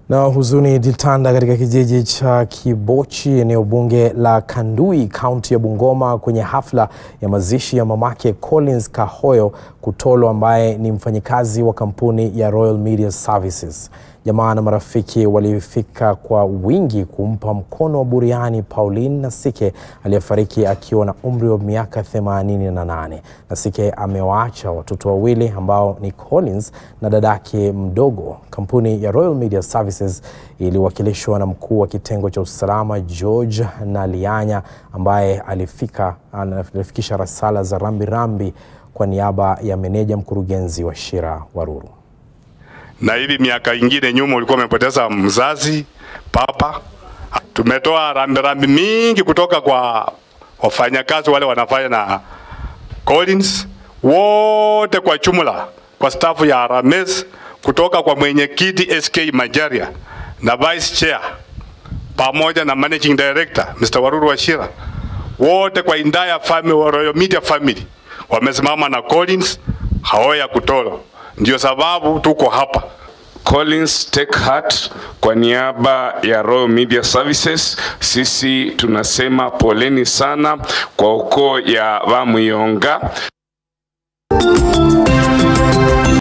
Na huzuni ilitanda katika kijiji cha Kibochi, eneo bunge la Kandui, kaunti ya Bungoma, kwenye hafla ya mazishi ya mamake Collins Kahoyo Kutolo, ambaye ni mfanyikazi wa kampuni ya Royal Media Services. Jamaa na marafiki walifika kwa wingi kumpa mkono wa buriani Pauline Nasike aliyefariki akiwa na umri wa miaka 88. Nasike amewaacha watoto wawili ambao ni Collins na dadake mdogo. Kampuni ya Royal Media Services iliwakilishwa na mkuu wa kitengo cha usalama George Nalianya ambaye alifika alifikisha rasala za rambirambi kwa niaba ya meneja mkurugenzi wa Shira Waruru na hivi miaka ingine nyuma ulikuwa umepoteza mzazi papa. Tumetoa rambirambi mingi kutoka kwa wafanyakazi wale wanafanya na Collins wote kwa jumla, kwa stafu ya Rames, kutoka kwa mwenyekiti SK Majaria na vice chair pamoja na managing director Mr. Waruru Wachira, wote kwa entire family, Royal Media family wamesimama na Collins Haoya Kutolo. Ndio sababu tuko hapa. Collins Take Heart kwa niaba ya Royal Media Services, sisi tunasema poleni sana kwa ukoo ya Bamuyonga.